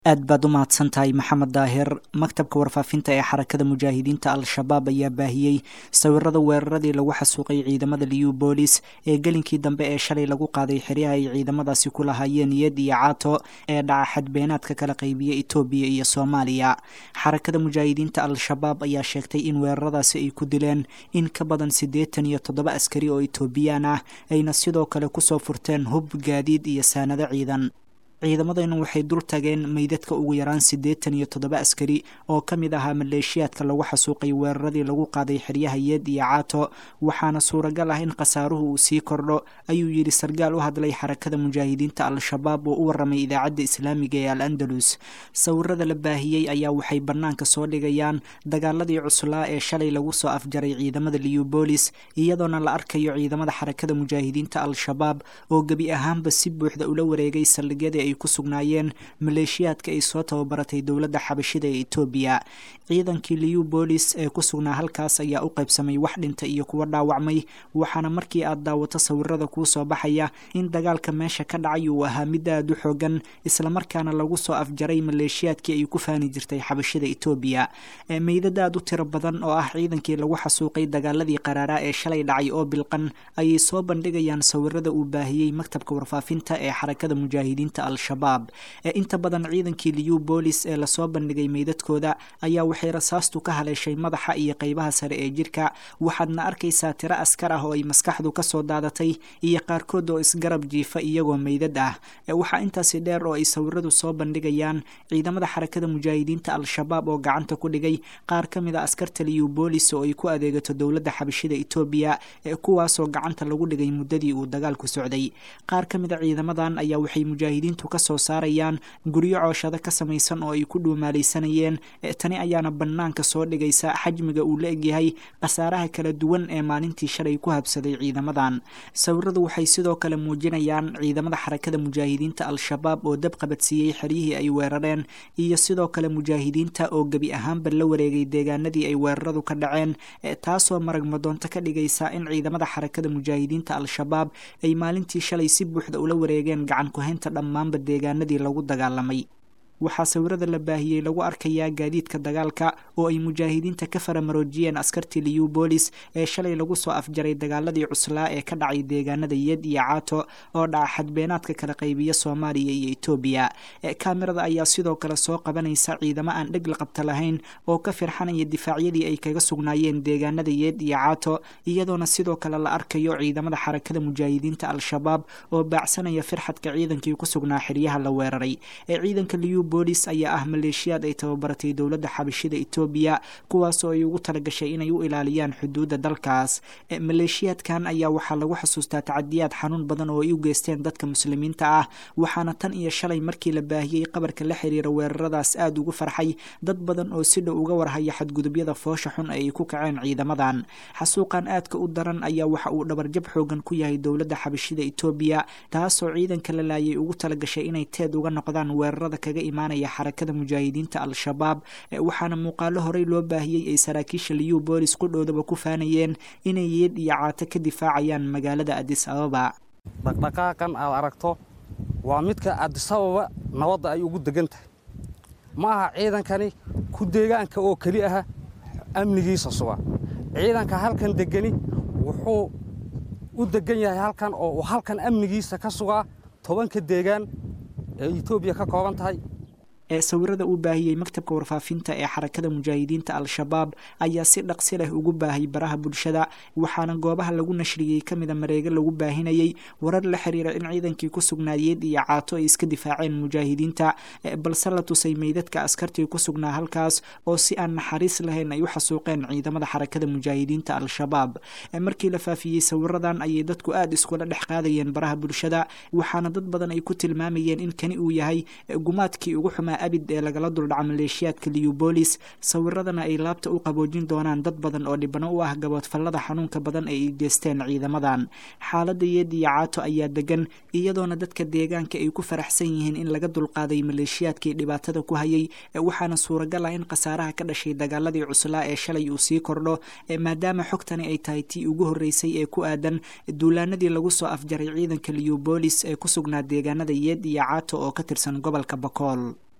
aad baad u mahadsan tahay maxamed daahir maktabka warfaafinta ee xarakada mujaahidiinta al-shabaab ayaa baahiyey sawirada weeraradii lagu xasuuqay ciidamada liyu boolis ee gelinkii dambe ee shalay lagu qaaday xeryaha ay ciidamadaasi ku lahaayeen niyad iyo caato ee dhaca xadbeenaadka kala qaybiya etoobiya iyo soomaaliya xarakada mujaahidiinta al-shabaab ayaa sheegtay in weeraradaasi ay ku dileen in ka badan siddeetan iyo toddoba askari oo etoobiyaan ah ayna sidoo kale kusoo furteen hub gaadiid iyo saanado ciidan ciidamadaynu waxay dul tageen meydadka ugu yaraan siddeetan iyo toddoba askari oo ka mid ahaa maleeshiyaadka lagu xasuuqay weeraradii lagu qaaday xeryaha yeed iyo caato waxaana suuragal ah in khasaaruhu uu sii kordho ayuu yidhi sargaal u hadlay xarakada mujaahidiinta al-shabaab oo u warramay idaacadda islaamiga ee al andalus sawirada la baahiyey ayaa waxay bannaanka soo dhigayaan dagaaladii cuslaa ee shalay lagu soo afjaray ciidamada liubolis iyadoona la arkayo ciidamada xarakada mujaahidiinta al-shabaab oo gebi ahaanba si buuxda ula wareegay saldhigyadii ku sugnaayeen maleeshiyaadka ay soo tababaratay dowladda xabashida ee etoobiya ciidankii liyu boolis ee ku sugnaa halkaas ayaa u qaybsamay wax dhinta iyo kuwa dhaawacmay waxaana markii aad daawato sawirada kuu soo baxaya in dagaalka meesha ka dhacay uu ahaa mid aad u xoogan islamarkaana lagu soo afjaray maleeshiyaadkii ay ku faani jirtay xabashida etoobiya meydad aad u tiro badan oo ah ciidankii lagu xasuuqay dagaaladii qaraaraa ee shalay dhacay oo bilqan ayay soo bandhigayaan sawirada uu baahiyey maktabka warfaafinta ee xarakada mujaahidiinta al-shabaab ee inta badan ciidankii liyu boolis ee lasoo bandhigay meydadkooda ayaa waxay rasaastu ka haleeshay madaxa iyo qeybaha sare ee jirka waxaadna arkaysaa tiro askar ah oo ay maskaxdu kasoo daadatay iyo qaarkood oo isgarab jiifa iyagoo meydad ah waxaa intaasi dheer oo ay sawiradu soo bandhigayaan ciidamada xarakada mujaahidiinta al-shabaab oo gacanta ku dhigay qaar ka mid a askarta liyu boolis oo ay ku adeegato dowladda xabashida etoobiya kuwaasoo gacanta lagu dhigay muddadii uu dagaalku socday qaar ka mid a ciidamadan ayaa waxay mujaahidiintu kasoo saarayaan guryo cooshado ka samaysan oo ay ku dhuumaalaysanayeen tani ayaana bannaanka soo dhigaysa xajmiga uu la egyahay khasaaraha kala duwan ee maalintii shalay ku habsaday ciidamadan sawiradu waxay sidoo kale muujinayaan ciidamada xarakada mujaahidiinta al-shabaab oo dab qabadsiiyey xeryihii ay weerareen iyo sidoo kale mujaahidiinta oo gebi ahaanba la wareegay deegaanadii ay weeraradu ka dhaceen taasoo marag madoonto ka dhigaysa in ciidamada xarakada mujaahidiinta al-shabaab ay maalintii shalay si buuxda ula wareegeen gacan ku-haynta dhammaanba deegaanadii lagu dagaalamay waxaa sawirada la baahiyey lagu arkayaa gaadiidka dagaalka oo ay mujaahidiinta ka faramaroojiyeen askartii liyu boolis ee shalay lagu soo afjaray dagaaladii cuslaa ee ka dhacay deegaanada yed iyo caato oo dhaca xadbeenaadka kala qaybiya soomaaliya iyo etoobiya kaamirada ayaa sidoo kale soo qabanaysa ciidamo aan dheg la qabta lahayn oo ka firxanaya difaacyadii ay kaga sugnaayeen deegaanada yed iyo caato iyadoona sidoo kale la arkayo ciidamada xarakada mujaahidiinta al-shabaab oo baacsanaya firxadka ciidankii ku sugnaa xeryaha la weeraray ciidanka liyu boolis ayaa ah maleeshiyaad ay tababaratay dowladda xabashida etoobiya kuwaasoo ay ugu talagashay inay u ilaaliyaan xuduudda dalkaas maleeshiyaadkan ayaa waxaa lagu xasuustaa tacadiyaad xanuun badan oo ay u geysteen dadka muslimiinta ah waxaana tan iyo shalay markii la baahiyey qabarka la xiriira weeraradaas aada ugu farxay dad badan oo si dhow uga warhaya xadgudubyada foosha xun ee ay ku kaceen ciidamadan xasuuqan aadka u daran ayaa waxa uu dhabarjab xoogan ku yahay dowladda xabashida etoobiya taasoo ciidanka la laayay ugu talagashay inay teed uga noqdaan weerarada kaga imaanaya xarakada mujaahidiinta al-shabaab waxaana muuqaalo horey loo baahiyey ay saraakiisha liyu boolis qudhoodaba ku faanayeen inay yeed iyo caato ka difaacayaan magaalada adis ababa dhaqdhaqaaqan aad aragto waa midka adisababa nabadda ay ugu degan tahay ma aha ciidankani ku deegaanka oo keli aha amnigiisa suga ciidanka halkan degani wuxuu u degan yahay halkan oo uu halkan amnigiisa ka sugaa tobanka deegaan ee etoobiya ka kooban tahay ee sawirada uu baahiyey maktabka warfaafinta ee xarakada mujaahidiinta al-shabaab ayaa si dhaqsi leh ugu baahay baraha bulshada waxaana goobaha lagu nashriyey ka mida mareego lagu baahinayey warar la xiriira in ciidankii ku sugnaayeed iyo caato ay iska difaaceen mujaahidiinta balse la tusay meydadka askartii ku sugnaa halkaas oo si aan naxariis lahayn ay u xasuuqeen ciidamada xarakada mujaahidiinta al-shabaab markii la faafiyey sawiradan ayay dadku aada iskula dhex qaadayeen baraha bulshada waxaana dad badan ay ku tilmaamayeen in kani uu yahay gumaadkii ugu xumaa abid ee lagala duldhaca maleeshiyaadka liyu boolis sawiradana ay laabta u qaboojin doonaan dad badan oo dhibano u ah gaboodfallada xanuunka badan ee ay geysteen ciidamadan xaaladda yeed iyo caato ayaa degan iyadoona dadka deegaanka ay ku faraxsan yihiin in laga dulqaaday maleeshiyaadkii dhibaatada ku hayay waxaana suuragal ah in khasaaraha ka dhashay dagaaladii cuslaa ee shalay uu sii kordho maadaama xogtani ay tahay tii ugu horreysay ee ku aadan duulaanadii lagu soo afjaray ciidanka liyu boolis ee ku sugnaa deegaanada yeed iyo caato oo ka tirsan gobolka bakool